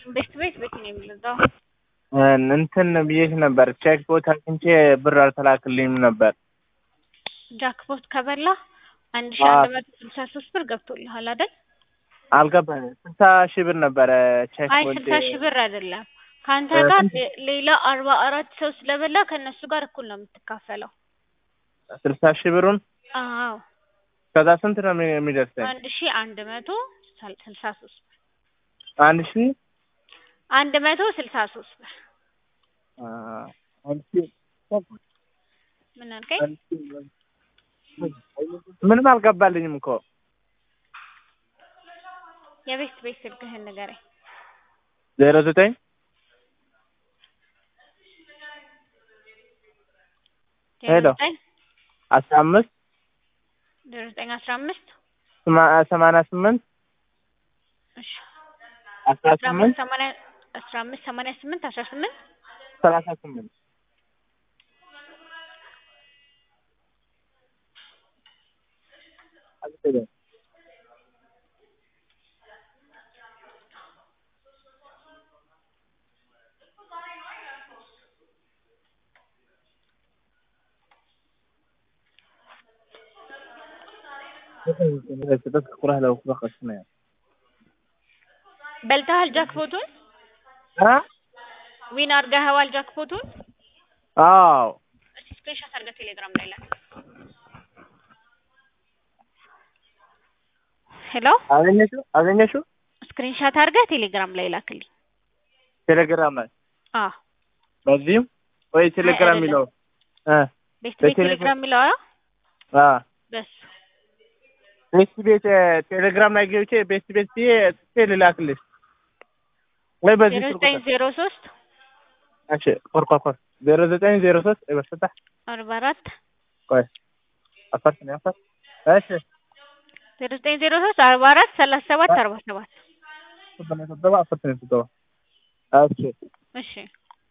ቤት ቤት ቤት ነው የምንዛው እንትን ብዬሽ ነበር ቼክ ቦት አግኝቼ ብር አልተላክልኝም ነበር። ጃክፖት ከበላ አንድ ሺ አዎ። አንድ መቶ ስልሳ ሶስት ብር ገብቶልሃል አይደል? አልገባኝም። ስልሳ ሺህ ብር ነበረ ቼክ አይ ቦት ስልሳ ሺህ ብር አይደለም ከአንተ እ ጋር ስንት? ሌ- ሌላ አርባ አራት ሰው ስለበላ ከእነሱ ጋር እኩል ነው የምትካፈለው። ስልሳ ሺህ ብሩን አዎ ከዛ ስንት ነው የሚ- የሚደርሰኝ? አንድ ሺ አንድ መቶ ስል- ስልሳ ሶስት ብር አንድ ሺህ አንድ መቶ ስልሳ ሶስት ብር አ፣ አንድ ሺህ ምን አልከኝ? አንድ ሺህ ምንም አልገባልኝም እኮ የቤት ቤት ስልክህን ንገረኝ። ዜሮ ዘጠኝ ዜሮ ሄሎ። ዘጠኝ አስራ አምስት ዜሮ ዘጠኝ አስራ አምስት ስማ- ሰማንያ ስምንት እሺ አስራ አስራ ስምንት አምስት ሰማንያ አስራ አምስት ሰማንያ ስምንት አስራ ስምንት ሰላሳ ስምንት تذكر اهله وفرقة سنة በልተሃል ጃክፖቱን? ها؟ ዊን አድርገኸዋል ጃክፖቱን? አዎ እስቲ ስክሪንሾት አድርገህ ቴሌግራም ላይ ላክ። ሄሎ አገኘሽው አገኘሽው ስክሪንሾት አድርገህ ቴሌግራም ላይ ላክልኝ። ቴሌግራም ላይ አዎ በዚህም ወይ ቴሌግራም አይደለም። የሚለው እ ቤት ቤት በቴሌግራም- ቴሌግራም የሚለው አዎ አ በሱ ቤት ቤት እ፣ ቴሌግራም ላይ ገብቼ ቤት ቤት ብዬ ጽፌ ልላክልሽ ወይ በዚህ ዜሮ ስልክ ዘጠኝ ቁጥር ዜሮ ሶስት እሺ ኮር ኮር ኮር ዜሮ ዘጠኝ ዜሮ ሶስት ይበስታ አርባ አራት ቆይ አፈርት ነው አፈርት እሺ ዜሮ ዘጠኝ ዜሮ ሶስት አርባ አራት ሰላሳ ሰባት አርባ ሰባት ተበላ ተበላ አፈርት ነው ተበላ እሺ እሺ